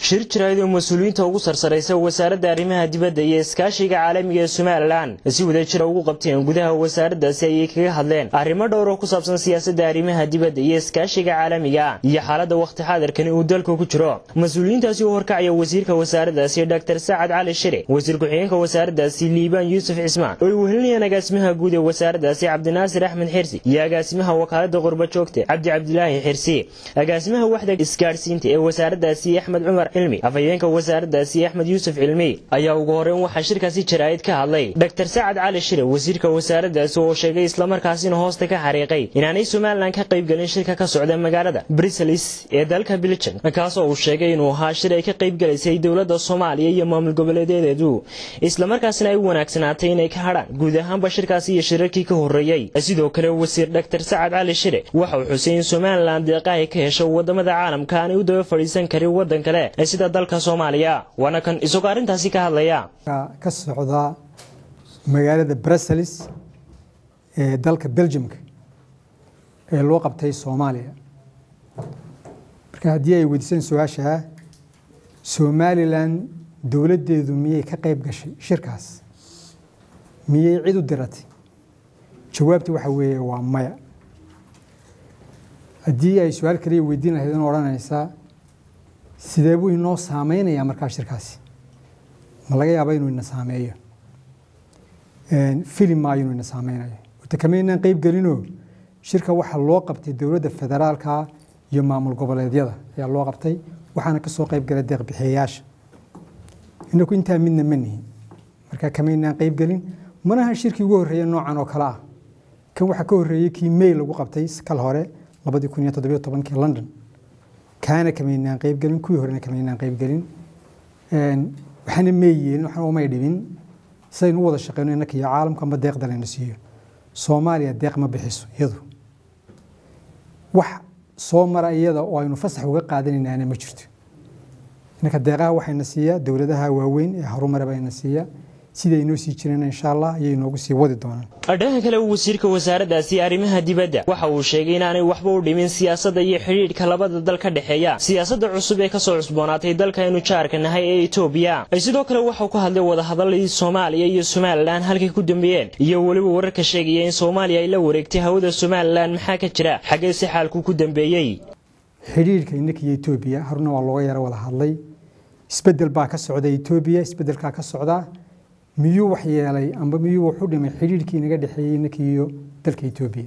shir jirayd oo mas-uuliyiinta ugu sarsaraysa wasaaradda arrimaha dibadda iyo iskaashiga caalamiga ee somalilan si wada jira ugu qabteen gudaha wasaaraddaasi ayay kaga hadleen arrimo dhowr oo ku saabsan siyaasadda arrimaha dibadda iyo iskaashiga caalamiga iyo xaaladda wakhti xaadirkani uu dalka ku jiro mas-uuliyiintaasi u horkacaya wasiirka wasaaraddaasi dr sacad cali shire wasiir ku-xigeenka wasaaraddaasi liibaan yuusuf cismaan oo ay wehelinayaan agaasimaha guud ee wasaaraddaasi cabdinaasir axmed xirsi iyo agaasimaha wakaaladda qurba joogta cabdi cabdilaahi xirsi agaasimaha waxda isgaadhsiinta ee wasaaraddaasi axmed cumar cilmi afhayeenka wasaaraddaasi axmed yuusuf cilmi ayaa ugu horeyn waxaa shirkaasi jaraa'id ka hadlay dr sacad cali shire wasiirka wasaaraddaasi oo sheegay islamarkaasina hoosta ka xariiqay inaanay somalilan ka qaybgelin shirka ka socda magaalada briselis ee dalka biljan kaasoo uu sheegay inuu ahaa shir ay ka qaybgelaysay dowladda soomaaliya iyo maamul goboleedeedeedu islamarkaasina ay u wanaagsanaatay inay ka hadhaan guud ahaanba shirkaasi iyo shirarkii ka horreeyey sidoo kale wasiir dr sacad cali shire waxa uu xusay in somalilan deeqahay ka hesho wadamada caalamka aanay u daba fadhiisan karin waddan kale sida dalka soomaaliya waana kan isagoo arrintaasi ka hadlaya ka socda magaalada bruseles ee dalka belgiumka ee loo qabtay soomaaliya marka haddii ay weydiiseen su-aasha somalilan dowladdeedu miyay ka qayb gashay shirkaas miyay cid u diratay jawaabta waxa weeye waa maya haddii ay su-aal kaliya weydiin lahayd in odhanaysaa sidee buu inoo saameynayaa markaa shirkaasi ma laga yaaba inuu ina saameeyo filim maayo inuu ina saameynayo wata kamaynaan qeyb gelinoo shirka waxaa loo qabtay dowladda federaalka iyo maamul goboleedyada ayaa loo qabtay waxaana ka soo qayb galay deeqbixiyayaasha inaku intaa midna ma nihin marka kamaynaan qeyb gelin manaha shirkii ugu horreeya noocan oo kale ah kan waxaa ka horreeyey kii may lagu qabtay kal hore labadii kun iyo toddobiyo tobankii london kaana kamaynaan qeyb gelin kuwii horena kamaynaan qeyb gelin waxaana may yeelin waxna umay dhibin sidaynu u wada shaqeyno innaka iyo caalamka amba deeqda layna siiyo soomaaliya deeq ma bixiso iyadu wax soo mara iyada oo aynu fasax uga qaadanaynaana ma jirto innaka deeqaha waxayna siiyaa dowladaha waaweyn ee harumare bayna siiya sida inoo sii jireen insha allah ayay inoogu sii wadi doonaan dhanka kale wasiirka wasaaraddaasi arrimaha dibadda waxa uu sheegay inaanay waxba u dhimin siyaasadda iyo xidhiidhka labada dal ka dhexeeya siyaasadda cusub ee kasoo cusboonaatay dalkaynu jaarka nahay ee etoobiya sidoo kale waxau ka hadlay wadahadaladii soomaaliya iyo somalilan halkay ku dambeeyeen iyo weliba wararka sheegaya in soomaaliya ay la wareegtay hawada somalilan maxaa ka jira xaggee si xaalku ku dambeeyey xidhiidhka innaka iyo etoobiya haruna waa looga yaro wada hadlay isbedel baa ka socda etoobiya isbedelkaa ka socdaa miyuu wax yeelay amba miyuu wax u dhimay xidhiidhkii inaga dhexeeyey innaka iyo dalka etoobiya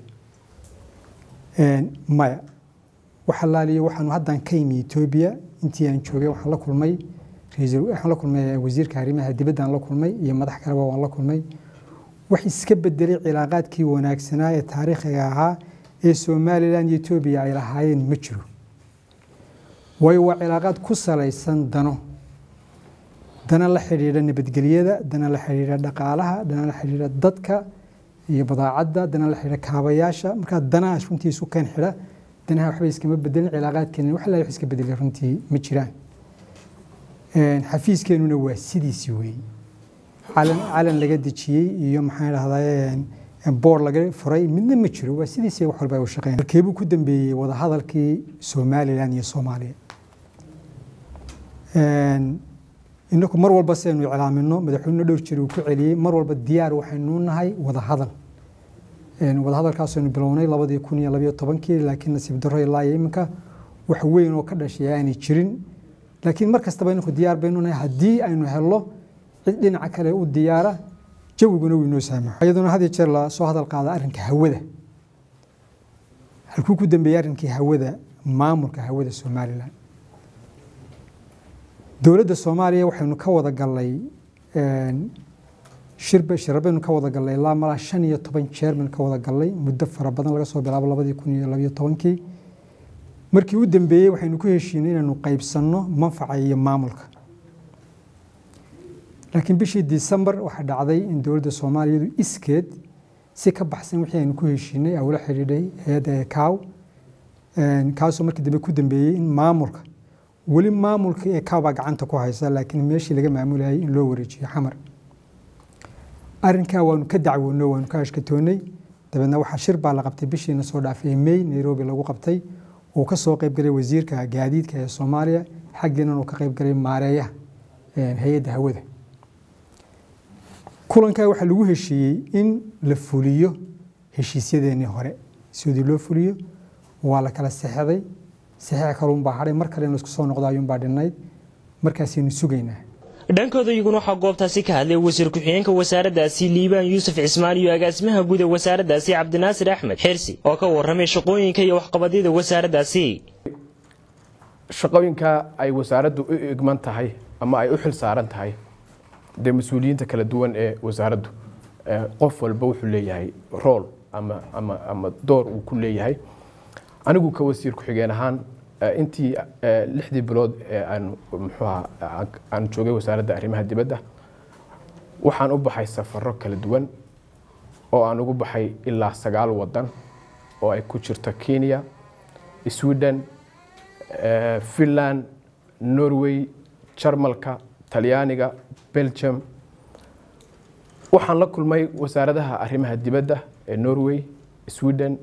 maya wax allaaliyo waxaanu haddan ka imi etoobiya intii aan joogay waxaan la kulmay waxaan la kulmay wasiirka arrimaha dibaddaan la kulmay iyo madax kaleba waan la kulmay wax iska bedelay cilaaqaadkii wanaagsanaa ee taariikhiga ahaa ee somalilan iyo etoobiya ay lahaayeen ma jiro waayo waa cilaaqaad ku salaysan dano dana la xidhiidha nabadgelyada dana la xidhiidha dhaqaalaha dana la xidhiidha dadka iyo badaacadda dana la xidhiidha kaabayaasha markaa danaha runtii isu keen xidha danaha waxba iskama bedelin cilaaqaadkeena wax la wax iska bedelay runtii ma jiraan xafiiskeenuna waa sidiisi weeye calan calan laga dejiyey iyo maxaan dhahdaa boor laga furay midna ma jiro waa sidiisi wax walba ay u shaqeyn halkeebuu ku dambeeyey wadahadalkii somalilan iyo soomaaliya inaku mar walba si aynu iclaamino madaxweyne dhowr jir uu ku celiyey mar walba diyaar waxaynu nahay wadahadal wadahadalkaasaynu bilownay labadii kun iyo labayo tobankii laakiin nasiib darro ilaa iyo iminka wax weyn oo ka dhashay aanay jirin laakiin mar kastaba inaku diyaar baynu nahay haddii aynu helno cid dhinaca kale u diyaara jawiguna wuu inoo saamaxo iyaduna had iyo jeer la soo hadal qaada arrinka hawada halkuu ku dambeeyey arrinkii hawada maamulka hawada somalilan dowladda soomaaliya waxaynu ka wada gallay shirba shirar baynu ka wada gallay ilaa malaa shan iyo toban jeer baynu ka wada gallay muddo fara badan laga soo bilaabo labadii kun iyo labayo tobankii markii u dambeeyey waxaynu ku heshiinay inaynu qaybsanno manfaca iyo maamulka laakiin bishii disembar waxaa dhacday in dowladda soomaaliyadu iskeed si ka baxsan wixii aynu ku heshiinay awla xidhiidhay hay-adda kaaw kaasoo markii dambe ku dambeeyey in maamulka weli maamulka ee kaabaa gacanta ku haysa laakiin meeshii laga maamulayay in loo wareejiyo xamar arrinkaa waanu ka dacwoonno waanu ka ashkatoonnay dabeedna waxaa shir baa la qabtay bishiina soo dhaafay may nairobi lagu qabtay uu ka soo qaybgalay wasiirka gaadiidka ee soomaaliya xaggiinan uu ka qayb galay maareeyaha hay-adda hawada kulankaa waxaa lagu heshiiyey in la fuliyo heshiisyadeenii hore sidii loo fuliyo waa la kala sexday saxiix kaluunbaa hadhay mar kale in laisku soo noqdo ayuunbaa dhinnayd markaasaynu sugaynaa dhankooda iyaguna waxaa goobtaasi ka hadlay wasiir ku-xigeenka wasaaraddaasi liibaan yuusuf cismaan iyo agaasimaha guud ee wasaaraddaasi cabdinaasir axmed xirsi oo ka warramay shaqooyinka iyo waxqabadyada wasaaraddaasi shaqooyinka ay wasaaraddu u igman tahay ama ay u xil saaran tahay dee mas-uuliyiinta kala duwan ee wasaaraddu qof walba wuxuu leeyahay rool ama ama ama door uu ku leeyahay anigu ka wasiir ku-xigeen ahaan intii lixdii bilood ee aan muxuuha aan joogay wasaaradda arrimaha dibadda waxaan u baxay safaro kala duwan oo aan ugu baxay ilaa sagaal wadan oo ay ku jirto kenya sweden finland norway jarmalka talyaaniga belgium waxaan la kulmay wasaaradaha arrimaha dibadda ee norway sweden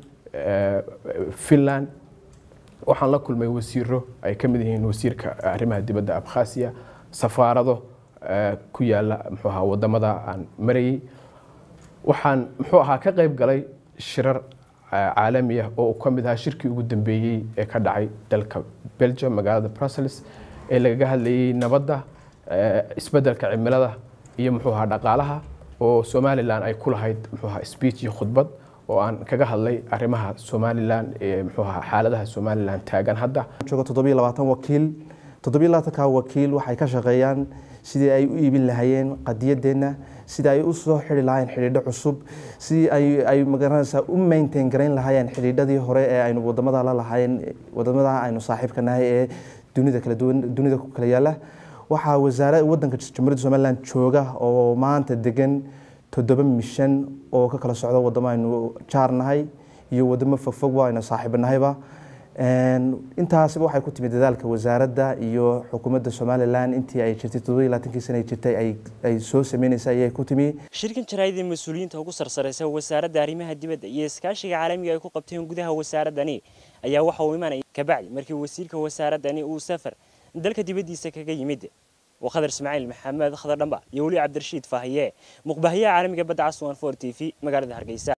finland waxaan la kulmay wasiiro ay ka mid yihiin wasiirka arrimaha dibadda abkhasiya safaarado ku yaala muxuu ahaa wadamada aan marayay waxaan muxuu ahaa ka qayb galay shirar caalami ah oo ka mid ahaa shirkii ugu dambeeyey ee ka dhacay dalka belgium magaalada brussels ee lagaga hadlayay nabadda isbeddelka cimilada iyo muxuu ahaa dhaqaalaha oo somalilan ay ku lahayd muxuu ahaa speech iyo khudbad oo aan kaga hadlay arrimaha somalilan ee muxuu ahaa xaaladaha somalilan taagan hadda joogo toddobiyo labaatan wakiil toddobiyo labaatanka wakiil waxay ka shaqeeyaan sidii ay u iibin lahaayeen qadiyadeenna sidii ay u soo xidhi lahaayeen xidhiidho cusub sidii ay ay magaranaysaa u maintain garayn lahaayeen xidhiidhadii hore ee aynu wadamada la lahaayeen wadamada aynu saaxiibka nahay ee dunida kala duwan dunida ku kala yaala waxaa wasaara wadanka jamhuuriyadda somaliland jooga oo maanta degan toddoba mishan oo ka kala socdo wadamo aynu jaarnahay iyo wadamo fogfogba aynu saaxiibnahayba intaasba waxay ku timid dadaalka wasaaradda iyo xukuumadda somalilan intii ay jirtay toddoba iyo labaatankii sana ay jirtay ay soo sameynaysay ayay ku timi shirkan jaraa'idii mas-uuliyiinta ugu sarsaraysa wasaaradda arrimaha dibadda iyo iskaashiga caalamiga ay ku qabteen gudaha wasaaraddani ayaa waxa uu imanaya kabacdi markii wasiirka wasaaraddani uu safar dalka dibaddiisa kaga yimid وخضر اسماعيل محمد خضر دنبا يولي عبد الرشيد فاهيه مقبهيه عالمي بدعه 1 4 تي في مقالة هرقيسة